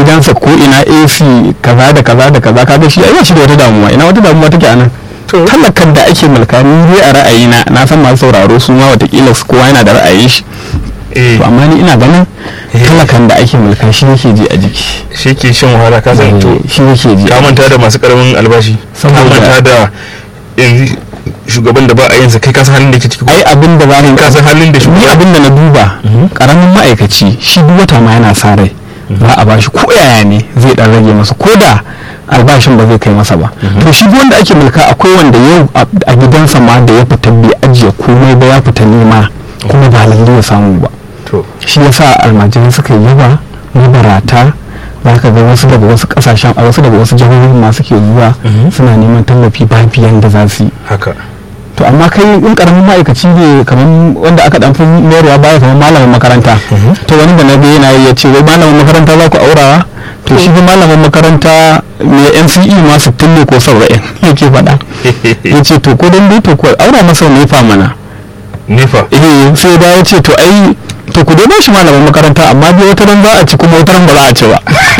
gidansa ko ina AC kaza da kaza da kaza kaga shi ai ba shi da wata damuwa ina wata damuwa take anan talakan da ake mulka ni dai a ra'ayina na san masu sauraro su ma watakila su kowa yana da ra'ayin shi eh to amma ni ina ganin talakan da ake mulka shi yake ji a jiki shi ke shan wahala ka san to shi yake ji ka manta da masu karamin albashi ka Saboda- manta da yanzu shugaban da ba a yinsa kai ka san halin da ke ciki ko ai abin da za ka san halin da ni shugaban abin da na duba karamin ma'aikaci shi duk wata ma yana sa rai za a bashi ko yaya ne zai dan rage masa ko da albashin ba zai kai masa ba to shi duk wanda ake mulka akwai wanda yau a a gidansa ma da ya fita bai ajiye komai ba ya fita nema kuma ba lalle ya samu ba to shi yasa almajirai suka yi yawa mabarata za ka ga wasu daga wasu kasashen a wasu daga wasu jihohi ma suke zuwa suna neman tallafi ba biyan da za su yi haka to amma kai in karamin ma'aikaci ne kamar wanda aka dan fi mayarwa baya kamar malamin makaranta to wani da na ga yana yi ya ce wai malamin makaranta za ku aurawa to shi fa malamin makaranta mai NCE ma 60 ne ko 70 yake faɗa ya ce to ko dan dai to ko aura masa ne fa mana nefa eh sai da ya ce to ai to ku dai ba shi malamin makaranta amma dai wata ran za a ci kuma wata ran ba za a ci ba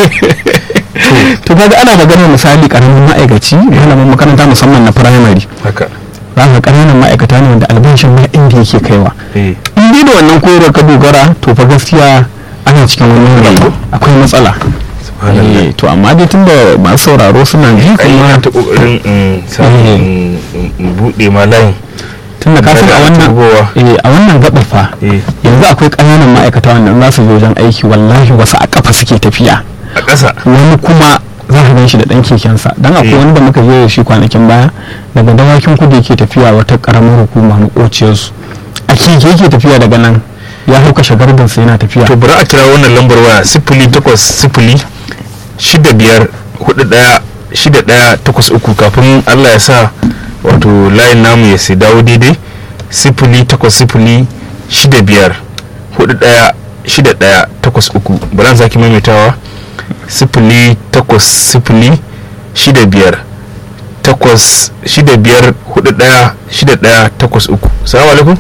to kaga ana maganar misali karamin ma'aikaci malamin makaranta musamman na primary haka za ka ƙananan ma'aikata ne wanda albashin ma inda yake kaiwa eh in dai da wannan koyarwar ka dogara to fa gaskiya ana cikin wani yanayi akwai matsala subhanallah Eh, to amma dai tun da masu sauraro suna ji ai kuma ina ta kokarin in samu in- in- in bude ma layin tun da ka san a Kada wannan tubowa. eh, a wannan gaba fa eh yanzu akwai ƙananan ma'aikata wanda in za su je wajen aiki wallahi wasu a kafa suke tafiya a ƙasa wani kuma za ka gan shi da ɗan kekensa don akwai Eh. wani da muka je da shi kwanakin baya daga dawakin kudu yake tafiya wata ƙaramar hukuma maƙociyarsu a keke yake tafiya daga nan ya hau kashe gardinsa yana tafiya to bari a kira wannan lambar waya sifili takwas sifili shida biyar hudu daya shida daya takwas uku kafin allah ya sa wato layin namu ya sai dawo daidai sifili takwas sifili shida biyar hudu daya shida daya takwas uku bari an sake maimaitawa sifili takwas sifili shida biyar takwas shida biyar hudu daya shida daya takwas uku salamu alaikum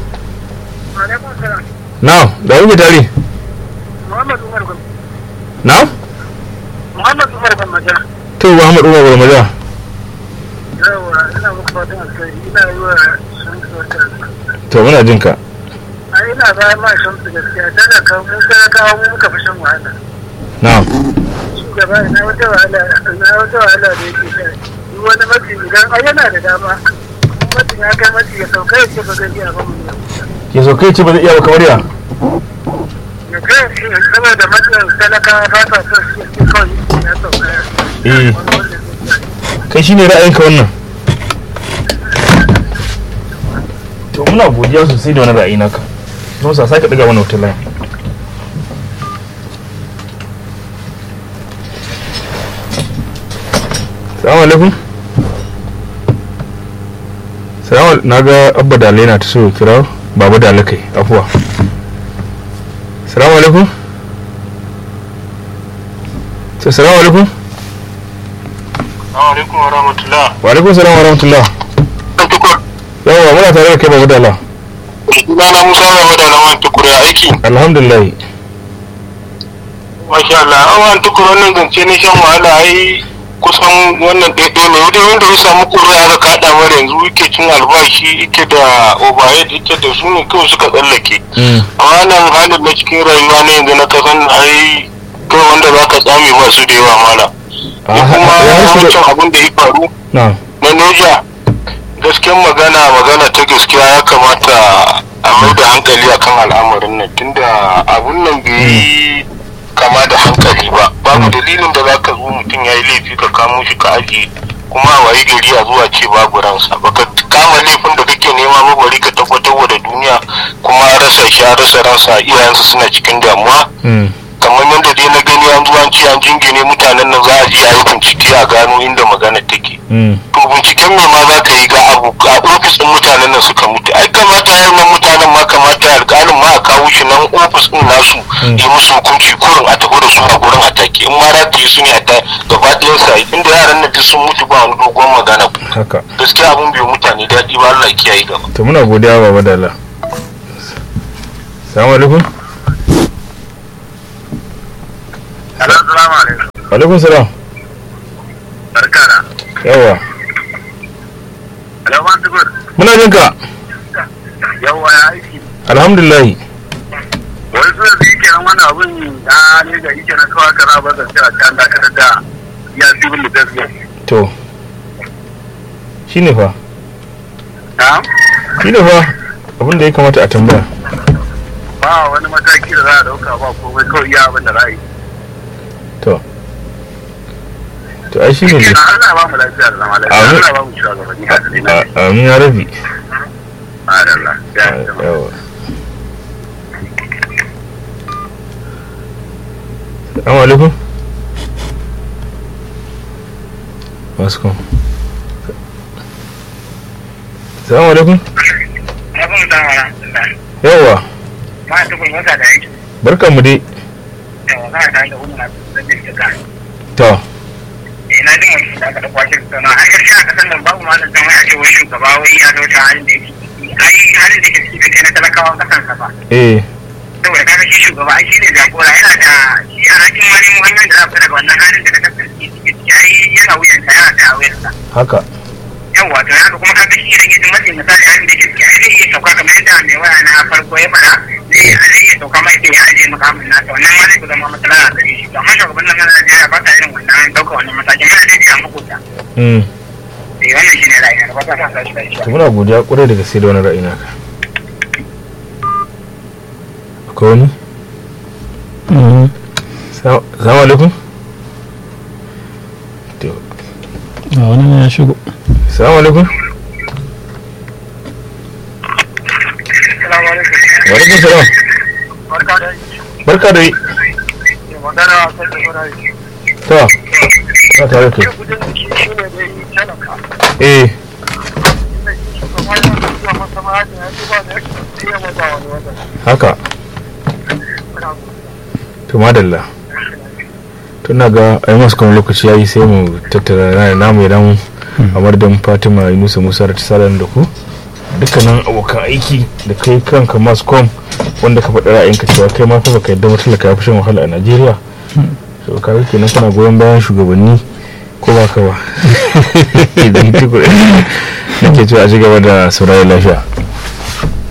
na da wuce tare Muhammad Umar Gwam- na Muhammad Umar Gwammaja. to muhammad umar gwarmaja Yawa, ina muku fatan alkhairi. Ina yi wa Shamsu wata to muna jin ka A ina bayan ma Shamsu gaskiya. Talaka mu talakawa mu muka fi shan wahala. na Shugaba ina wata wahala ina wata wahala da yake sha. Duk wani mafi idan ai yana da dama. Mutum ya kai mafi ya sauka ya ce ba zai iya ba mu. ya so kai ce ba zai iya ba kamar ya Ya kai shi saboda matsayin talakawa ba sa son shi ya kawai ya sauka. eh Wani wanda zai iya. kai shine ra'ayinka wannan to muna godiya sosai da wani ra'ayi naka don sa sake daga mana wutar layin salamu alaikum salamu na ga abba dalai na ta so ya kira baba dalai kai afuwa salamu alaikum to salamu alaikum Assalamu alaikum wa rahmatullah. wa alaikum salam wa rahmatullah Tukur, yawa muna tare da kai baba dalai sunana Musa Baba da Lawan Tukur ya aiki. alhamdulillah Masha Allah, awan tukur wannan zance na shan wahala ai kusan wannan ɗaiɗai ne wanda wanda ya samu ƙuri'a aka kaɗa mara yanzu yake cin albashi yake da overhead yake da su ne kawai suka tsallake. A wannan halin na cikin rayuwa na yanzu na kasan ai kawai wanda za ka tsame ba su da yawa mala. Ni kuma wancan abin da ya faru na na Neja gaskiyar magana magana ta gaskiya ya kamata a mai da hankali akan al'amarin nan tunda abun nan bai yi kama da hankali ba babu dalilin da za ka zo mutum ya yi laifi ka kamo shi ka ajiye kuma a wayi gari a zuwa ce babu ransa baka kama laifin da kake nema ba bari ka tabbatar wa da duniya kuma rasa shi a rasa ransa iyayensa suna cikin damuwa kamar yadda dai na gani an zuwa ce an jingine mutanen nan za a je a yi bincike a gano inda magana take to binciken me ma za ka yi ga abu a ofis ɗin mutanen nan suka mutu ai kamata ya nan mutanen ma kamata ya alƙalin ma a kawo shi nan ofis ɗin nasu yi musu hukunci kurin a tafi da su a gurin atake in ma rataye su ne a ta gaba ɗayan sa inda yaran nan duk sun mutu ba wani dogon magana haka gaskiya abun bai mutane daɗi ba Allah ya kiyaye gaba. to muna godiya baba dala salamu alaikum Assalamu alaikum. alaikum salam barkara yawa alaman tukur muna jin ka yawa ya aiki alhamdulillah wani suna da yake nan wani abin da ne ga yake na kawai kara ba zan cewa can dakatar da ya civil defense to shine fa na shine fa abin da ya kamata a tambaya ba wani mataki da za a dauka ba komai kawai iya abin da za a yi to to ai shine ne kenan Allah ba mu lafiya da zama lafiya Amin. Allah ba mu shugabanni a tsare na A- amin ya rabi Allah ya yi yawa Assalamu alaikum masu kan Assalamu alaikum abin da wala yawa ma ta kun wata da yake barkanmu dai da wala da da wannan da ke ka to ina jin wani da aka da kwashe sana a gaskiya a kasan nan babu malam dan wai a ce wai shugaba wai ya dauka halin da yake ciki ai halin da yake ciki bai kai na talakawan kasan sa ba eh saboda kaga shi shugaba ai shine jagora yana da shi a rakin wani wannan da za ku daga wannan halin da ka kasance ciki ciki ai yana wuyan sa yana da wuyan sa haka yawa to haka kuma kaga shi idan yake matsayin misali halin da yake ciki ai zai iya sauka kamar yadda mai waya na farko ya fara zai zai iya sauka mai ke ya aje makamin nasa wannan ma zai ku zama matsala a gare shi to amma shugaban nan na Najeriya ba ta irin wannan ɗaukar wannan matakin muna dai a makota mm eh wannan shine ra'ayin ba ta sa shi da shi to muna godiya kwarai da gaske da wani ra'ayi naka akwai wani Mm. Sa- salamu alaikum to a wani ne ya shigo salamu alaikum Assalamu alaikum. wa alaikum salam Barka da yi. barka da yi Magana a kan da fara yi. to na tare ka Yau gudun jiki shi ne da yi talaka. eh Inda shi shugaba yana da zuwa masa ma'ajin ya ci ba da yake iya maza wani wajen. haka to madalla tun na ga ai masu kuma lokaci yayi sai mu tattara na namu idan a madadin fatima yunusa musa da tsarin da ku dukkanin abokan aiki da kai kanka masu kom wanda ka faɗi ra'ayinka cewa kai ma fa baka yadda mutalaka ya fi shan wahala a najeriya so ka ga kenan kana goyon bayan shugabanni ko ba ka ba idan tukur nake cewa a ci gaba da sauraron lafiya